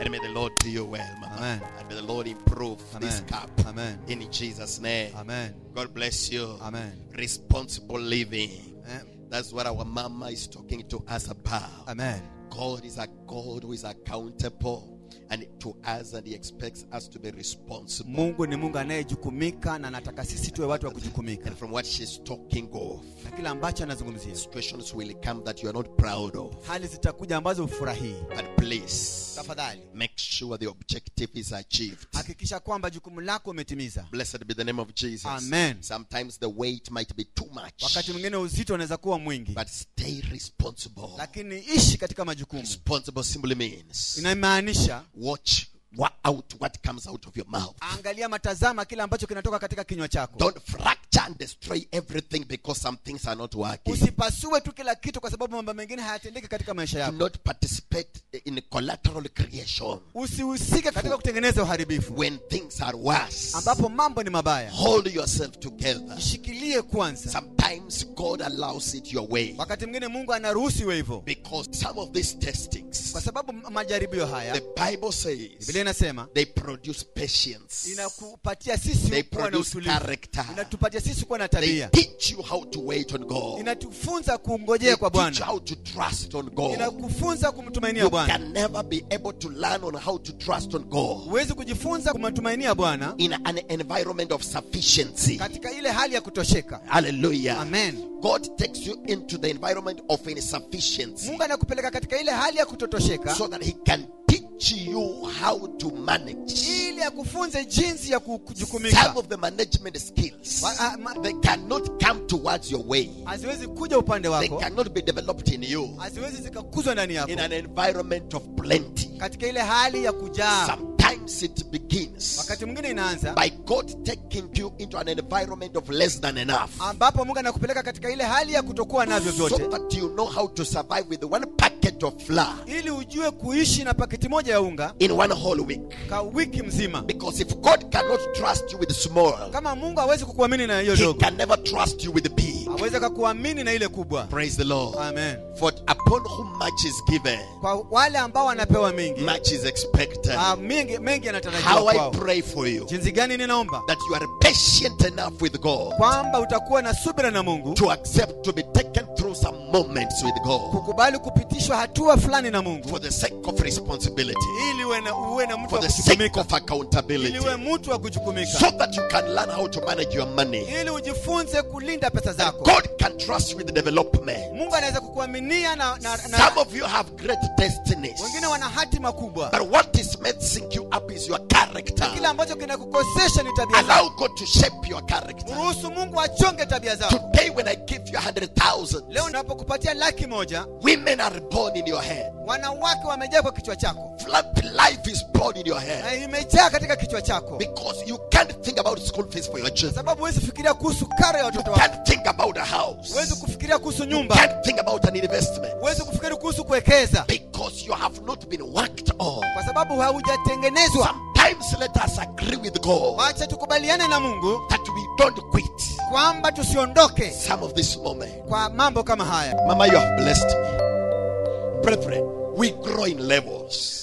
And may the Lord do you well, Mama. Amen. And may the Lord improve this Amen. cup. Amen. In Jesus' name. Amen. God bless you. Amen. Responsible living. Eh, That's what our mama is talking to us about. Amen. God is a God who is accountable and to us, and He expects us to be responsible. Mungu ni Mungu anayejukumika na anataka sisi tuwe watu wa kujukumika. And from what she's talking of, Na kila ambacho anazungumzia, situations will come that you are not proud of. hali zitakuja ambazo ufurahii. But please Tafadhali make sure the objective is achieved. hakikisha kwamba jukumu lako umetimiza. Blessed be the name of Jesus. Amen. Sometimes the weight might be too much, Wakati mwingine uzito unaweza kuwa mwingi, but stay responsible. lakini ishi katika majukumu. Responsible simply means Inamaanisha watch wa- out what comes out of your mouth. angalia, matazama kile ambacho kinatoka katika kinywa chako. Don't fracture and destroy everything because some things are not working. Usipasue tu kila kitu kwa sababu mambo mengine hayatendeki katika maisha Do yako. not participate in collateral creation Usihusike katika kutengeneza uharibifu when things are worse. ambapo mambo ni mabaya. Hold yourself together. Jishikilie kwanza. Sometimes God allows it your way Wakati mwingine Mungu anaruhusu iwe hivyo, because some of these testings, kwa sababu m- majaribio haya, the Bible says, Biblia inasema they produce patience. inakupatia sisi They kuwa na produce utulivu, character. inatupatia sisi kuwa na They tabia, teach you how to wait on God. inatufunza They kungojea kwa teach you Bwana, how to trust on God. inakufunza kumtumainia You Bwana. can never be able to learn on how to trust on God Huwezi kujifunza kumtumainia Bwana in an environment of sufficiency. katika ile hali ya kutosheka. Hallelujah. Amen. God takes you into the environment of insufficiency Mungu anakupeleka katika ile hali ya kutotosheka so that He can teach you how to manage. ili akufunze jinsi ya ku- Some kujukumika. of the management skills Wa- ah, ma- they cannot come towards your way. Haziwezi kuja upande They wako, cannot be developed in you haziwezi zikakuzwa ndani yako in an environment of plenty. katika ile hali ya kujaa. Sometimes it begins Wakati mwingine inaanza by God taking you into an environment of less than enough. ambapo Mungu anakupeleka katika ile hali ya kutokuwa navyo So vyote, that you know how to survive with one packet of flour ili ujue kuishi na paketi moja ya unga in one whole week. ka wiki mzima. Because if God cannot trust you with small, Kama Mungu hawezi kukuamini na hiyo He dogo, can never trust you with big. hawezi akakuamini na ile kubwa. Praise the Lord. Amen. For upon whom much is given, Kwa wale ambao wanapewa mengi, much is expected. ah, mengi mengi yanatarajiwa How I kwao. pray for you Jinsi gani ninaomba that you are patient enough with God kwamba utakuwa na subira na Mungu, to accept to be taken through some moments with God kukubali kupitishwa hatua fulani na Mungu, for the sake of responsibility, ili uwe na, uwe na mtu for wa the sake kujukumika, of accountability, ili uwe mtu wa kujukumika, so that you can learn how to manage your money. ili ujifunze kulinda pesa That zako. God can trust you with development. Mungu anaweza kukuaminia na, na, Some na of you have great destinies, wengine wana hatima kubwa, but what is messing you up is your character. kile ambacho kinakukosesha ni tabia zako. Allow God to shape your character. Ruhusu Mungu achonge tabia zako. Today, when I give you a hundred thousand, Leo napokupatia laki moja, women are born in your head. wanawake wamejaa kwa kichwa chako Flood life is born in your head na imejaa katika kichwa chako, because you can't think about school fees for your kwa children. sababu huwezi fikiria kuhusu karo ya You watoto wako, can't think about a house. huwezi kufikiria kuhusu You nyumba, can't think about an investment huwezi kufikiri kuhusu kuwekeza, because you have not been worked on. kwa sababu haujatengenezwa. Sometimes let us agree with God Wacha tukubaliane na Mungu that we don't quit kwamba tusiondoke some of this moment. kwa mambo kama haya. Mama, you have blessed me. Brethren, we grow in levels.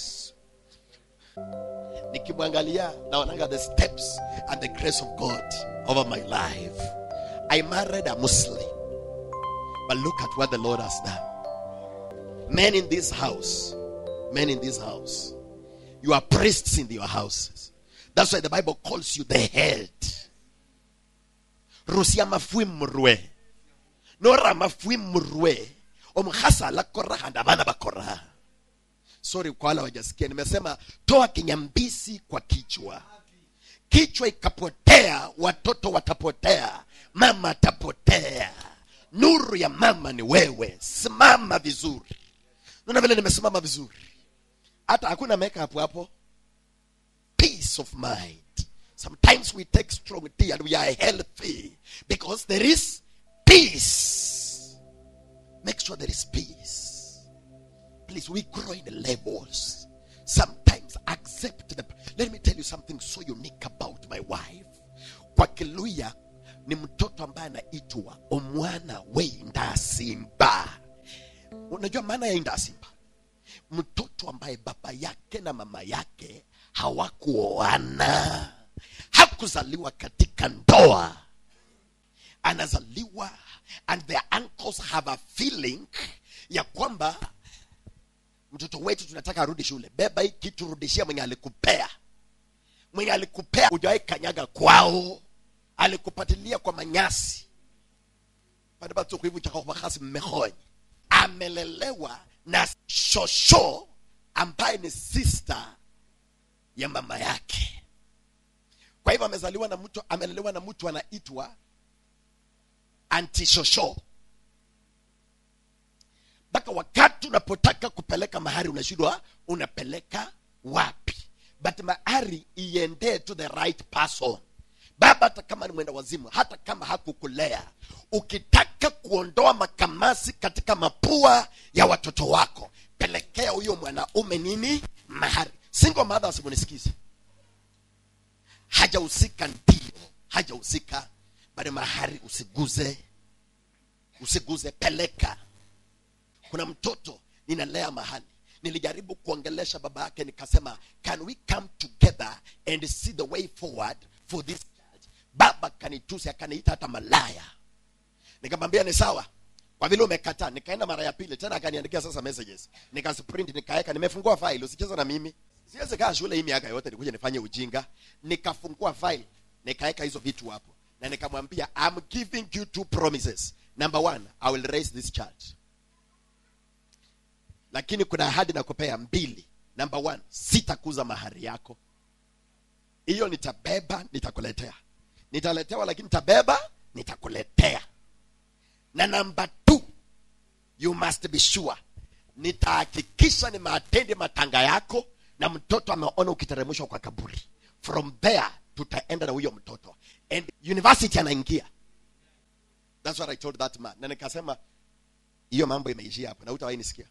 Nikimwangalia naonanga the steps and the grace of God over my life. I married a Muslim. But look at what the Lord has done. Men in this house, men in this house, you are priests in your houses. That's why the Bible calls you the head. Rusia mafui mrwe. Nora mafui mrwe. Omhasa la koraha na bana bakoraha. Sorry kwa wale wajasikia. Nimesema toa kinyambisi kwa kichwa. Kichwa ikapotea, watoto watapotea, mama atapotea. Nuru ya mama ni wewe. Simama vizuri. Naona vile nimesimama vizuri. Hata hakuna makeup hapo. Peace of mind. Sometimes we take strong tea and we are healthy because there is peace. Make sure there is peace. Please, we grow in levels. Sometimes accept the. Let me tell you something so unique about my wife. Kwa Kiluya ni mtoto ambaye anaitwa omwana weindasimba. Unajua maana ya indasimba? Mtoto mtoto ambaye baba yake na mama yake hawakuoana hakuzaliwa katika ndoa anazaliwa and their uncles have a feeling ya kwamba mtoto wetu tunataka arudi shule beba hii kitu rudishia mwenye alikupea mwenye alikupea ujawahi kanyaga kwao alikupatilia kwa manyasi bana batsogo hivi chakakubakasi mmehonye amelelewa na shosho ambaye ni sister ya mama yake kwa hivyo amezaliwa na mtu amelelewa na mtu anaitwa antishosho mpaka wakati unapotaka kupeleka mahari unashindwa unapeleka wapi but mahari iendee to the right person baba hata kama ni mwenda wazimu hata kama hakukulea ukitaka kuondoa makamasi katika mapua ya watoto wako pelekea huyo mwanaume nini mahari single mothers munisikize hajahusika ndio hajahusika bali mahari usiguze usiguze peleka kuna mtoto ninalea mahali nilijaribu kuongelesha baba yake nikasema can we come together and see the way forward for this child baba kanitusi akaniita hata malaya nikamwambia ni sawa kwa vile umekataa nikaenda mara ya pili tena akaniandikia sasa messages nikasprint nikaweka nimefungua file usicheze na mimi siwezi kaa shule hii miaka yote nikuja nifanye ujinga nikafungua file nikaweka hizo vitu hapo na nikamwambia i'm giving you two promises number one i will raise this child lakini kuna ahadi nakupea mbili number one sitakuza mahari yako hiyo nitabeba nitakuletea nitaletewa lakini nitabeba nitakuletea na namba two you must be sure nitahakikisha nimeatendi matanga yako na mtoto ameona ukiteremshwa kwa kaburi from there tutaenda na huyo mtoto and university anaingia thats what i told that man na nikasema hiyo mambo imeishia hapo na utawahi nisikia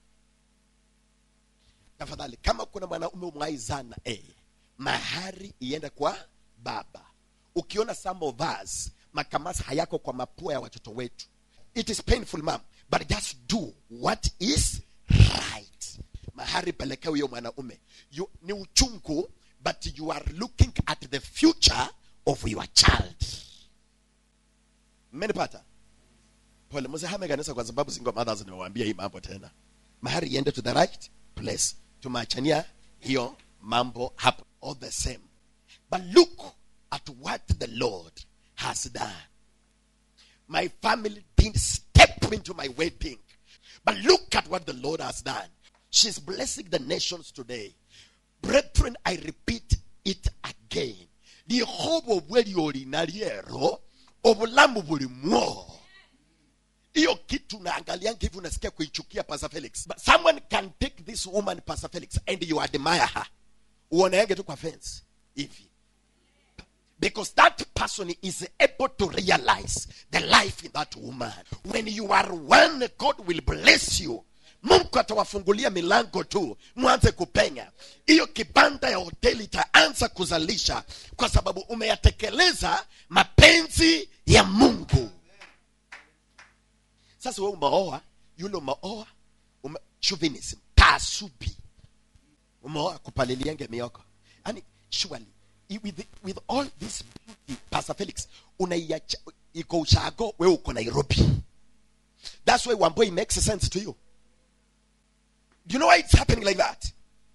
tafadhali kama kuna mwanaume umwai zana eh, mahari iende kwa baba ukiona some of us makamasi hayako kwa mapua ya watoto wetu it is painful mam but just do what is right mahari pelekea huyo mwanaume you, ni uchungu but you are looking at the future of your child mmenipata pole msihame kanisa kwa sababu single mothers nimewaambia hii mambo tena mahari iende to the right place tumeachania hiyo mambo hapo all the same but look at what the lord has done my family didn't step into my wedding but look at what the lord has done she's blessing the nations today brethren i repeat it again lihobo bwe lyolina lyero obulamu bulimwo hiyo kitu naangalia hivi unasikia kuichukia pastor felix but someone can take this woman pastor felix and you admire her uoneenge tu kwa fence hivi because that person is able to realize the life in that woman when you are one god will bless you mungu atawafungulia milango tu mwanze kupenya hiyo kibanda ya hoteli itaanza kuzalisha kwa sababu umeyatekeleza mapenzi ya mungu sasa we umeoa yule umeoa ume, chauvinism taasubi umeoa kupalilienge mioko yani surely i- with, with all this beauty pastor felix unaiacha iko ushago we uko nairobi that's why wamboi makes sense to you do you know why it's happening like that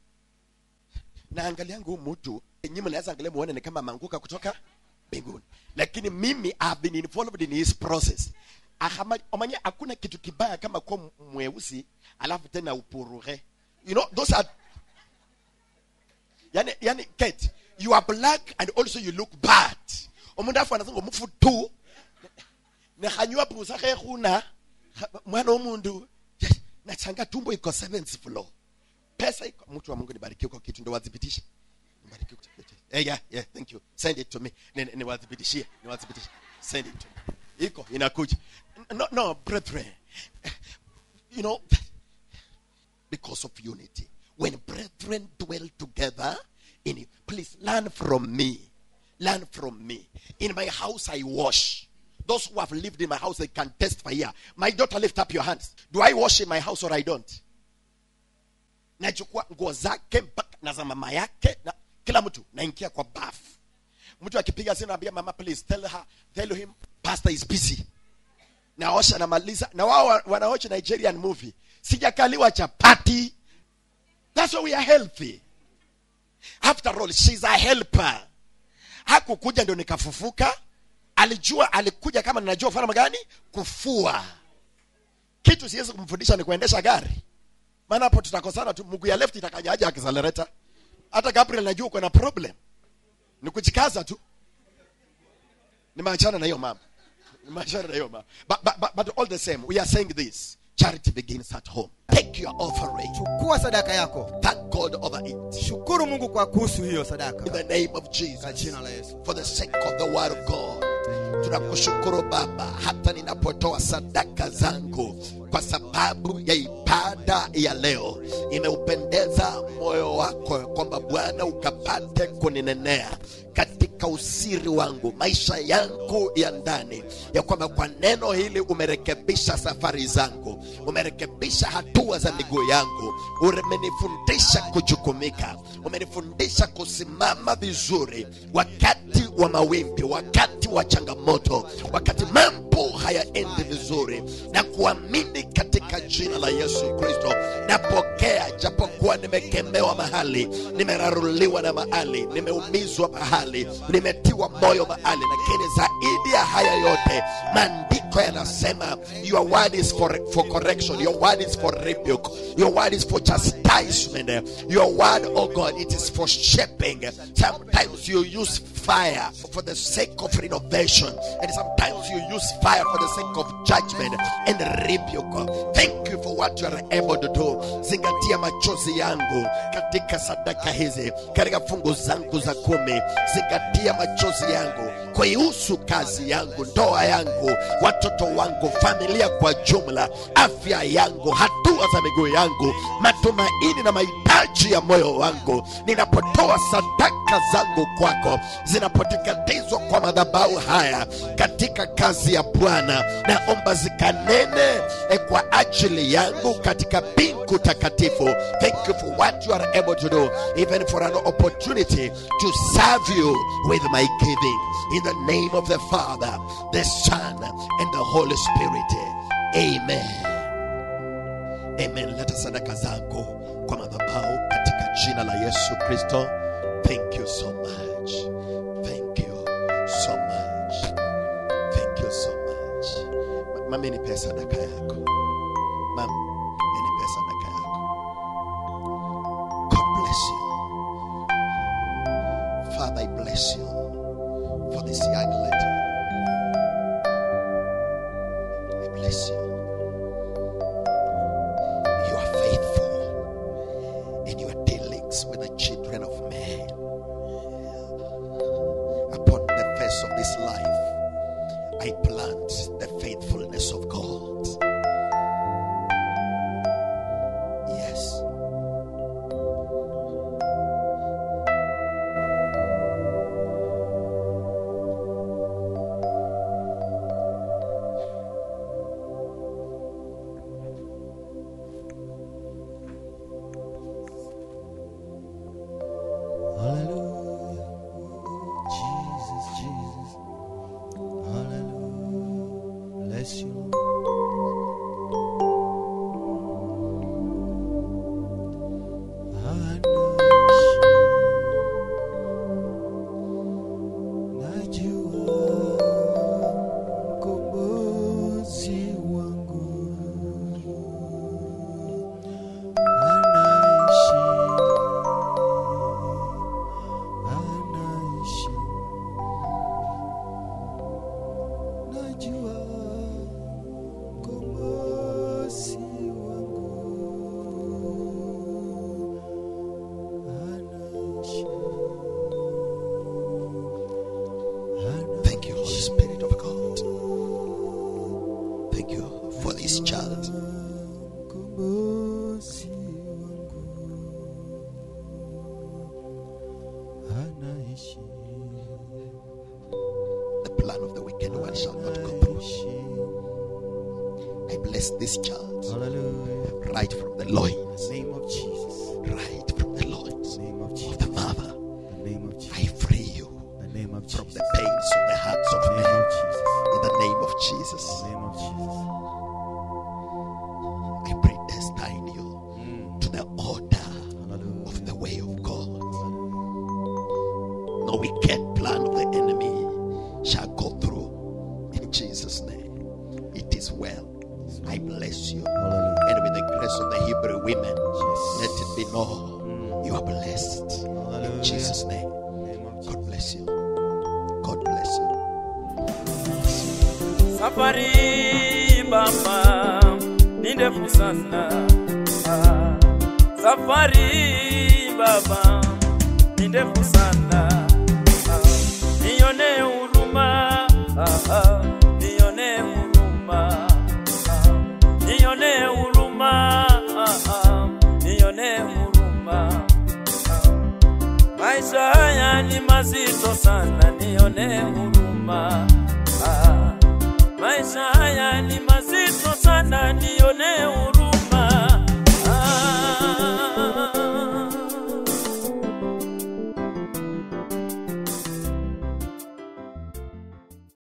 naangaliangu huu mtu nyinyi mnaweza angalia muone ni kama ameanguka kutoka mbinguni lakini mimi I have been involved in his process Ahama- omanye hakuna kitu kibaya kama kuwa mweusi alafu tena upuruhe you know those are yani yani Kate, you are black and also you look bad omundu afu anasanga omufu tu nehanywa pusa khehuna mwana womundu nachanga tumbo iko seventh floor pesa iko mtu wa mungu nibarikiwe kwa kitu ndo wadhibitishe Nibarikiwe kwa kitu. Eh, yeah, yeah, thank you send it to me Ni- ni- niwadhibitishie niwadhibitishie send it to me iko inakuja no, no brethren you know because of unity when brethren dwell together in please learn from me learn from me in my house i wash those who have lived in my house they can testify here my daughter lift up your hands do i wash in my house or i don't nachukua nguo zake mpaka na za mama yake na kila mtu naingia kwa bafu mtu akipiga simu naambia mama please tell her tell him pastor is busy naosha namaliza na wao wa- wanaocha nigerian movie sijakaliwa chapati that's why we are healthy after all she's a helper hakukuja ndio nikafufuka alijua alikuja kama ninajua kufanya gani kufua kitu siwezi kumfundisha ni kuendesha gari maana hapo tutakosana tu mguu ya left itakanyaja akisalereta hata gabriel najua uko na problem ni kujikaza tu nimeachana na hiyo mama nimeachana na hiyo mama but, but, but, but all the same we are saying this charity begins at home take your offering chukua sadaka yako thank god over it shukuru mungu kwa kuhusu hiyo in sadaka the name of kwa jesus jina la yesu for the sake of the word of god tunakushukuru baba hata ninapotoa sadaka zangu kwa sababu ya ibada ya leo imeupendeza moyo wako ya kwamba bwana ukapate kuninenea katika usiri wangu maisha yangu ya ndani ya kwamba kwa neno hili umerekebisha safari zangu umerekebisha hatua za miguu yangu umenifundisha kujukumika umenifundisha kusimama vizuri wakati wa mawimbi wakati wa changamoto wakati mambo hayaendi vizuri na kuamini katika jina la yesu kristo napokea japokuwa nimekemewa mahali nimeraruliwa na mahali nimeumizwa mahali nimetiwa moyo mahali lakini zaidi ya haya yote maandiko yanasema your word is for, for correction your word is for rebuke your word is for chastisement your word oh god it is for shaping sometimes you use fire for the sake of renovation and sometimes you use fire for the sake of judgment and rebuke thank you for what you are able to do zingatia machozi yangu katika sadaka hizi katika fungu zangu za kumi zingatia machozi yangu kuihusu kazi yangu ndoa yangu watoto wangu familia kwa jumla afya yangu hatua za miguu yangu matumaini na mahitaji ya moyo wangu ninapotoa sadaka zangu kwako zinapoteketezwa kwa madhabahu haya katika kazi ya bwana naomba zikanene eh, kwa ajili yangu katika mbingu takatifu thank you for what you are able to do even for an opportunity to serve you with my giving in the name of the father the son and the holy spirit amen amen leta sadaka zako kwa madhabahu katika jina la yesu kristo thank you so much thank you so much thank you so much Ma- mami nipe sadaka yako mam nipe sadaka yako god bless you father i bless you for this young lady i bless you you are faithful in your dealings with the children of men. Upon the face of this life, I plant the faithfulness of God. Yes. Hallelujah. Jesus, Jesus. Hallelujah. Bless you. Najua mkombozi wangu anaishi anaishi najua mkombozi wangu anaishi Thank you, Holy Spirit of God. Thank you for this child. mkombozi wangu anaishi The plan of the wicked one shall not go through. I bless this child Hallelujah. right from the loins. name of Jesus. of from Jesus. the pains of the hearts of Name men. of Jesus. In the name of Jesus, Name of Jesus. I predestine you Mm. to the order Hallelujah. of the way of God. No wicked plan of the enemy shall go through. In Jesus' name, it is well. I bless you. Hallelujah. And with the grace of the Hebrew women, let Yes. it be known you are blessed. In Hallelujah. Jesus' name. Name of Jesus. God bless you. God bless you. Safari baba ni ndefu sana. Ah, Safari baba ni ndefu sana. Ah, Nione huruma, ah, ah, nione huruma, ah, nione huruma, ah, ah, nione huruma. Ah, Maisha haya ni mazito sana, nione huruma.